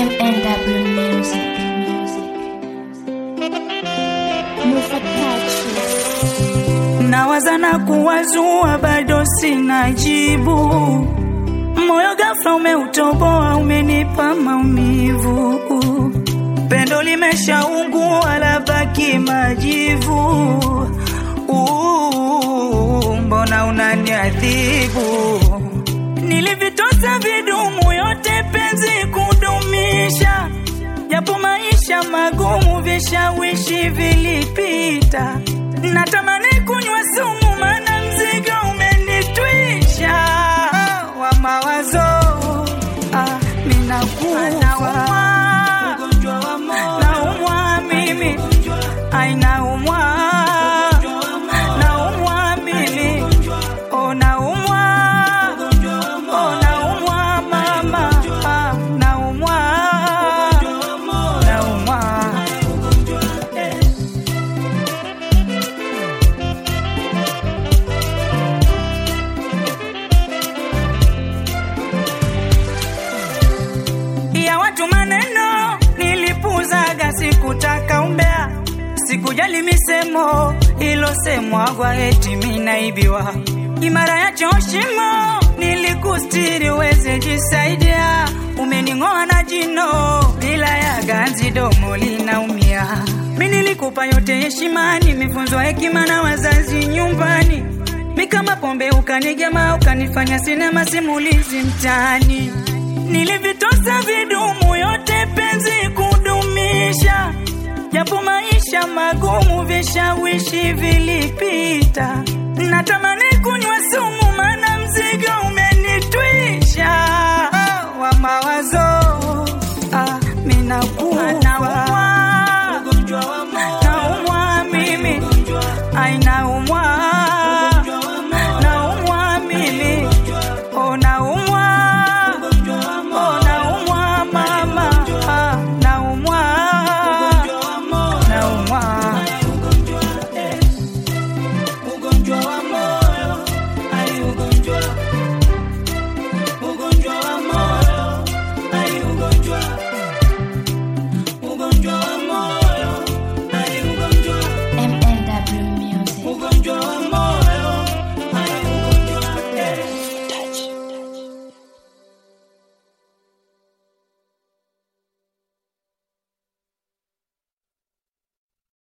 MNW Music. Musa Touches. nawaza na kuwazua, bado sina jibu. Moyo ghafla umeutoboa, umenipa maumivu. Pendo limeshaungua, labaki majivu. Uh, mbona unaniadhibu? Nilivitosa vidumu yote penzi kudumisha, japo maisha magumu, vishawishi vilipita. Natamani kunywa sumu, mana mzigo umenitwisha wa mawazo. Ah, minakufa naumwa mimi, ai naumwa naumwa mimi, oh naumwa oh naumwa mama, ah, naumwa naumwa ya watu maneno nilipuzaga, sikutaka umbea, sikujali misemo ilosemwagwa eti minaibiwa. Imara ya choshimo nilikustiri uweze jisaidia, umening'oa na jino bila ya ganzi, domo linaumia. Mi nilikupa yote heshima, nimefunzwa hekima na wazazi nyumbani mi kama pombe ukanigema, ukanifanya sinema simulizi mtaani. Nilivitosa vidumu yote penzi kudumisha, japo maisha magumu, vishawishi vilipita. Natamani kunywa sumu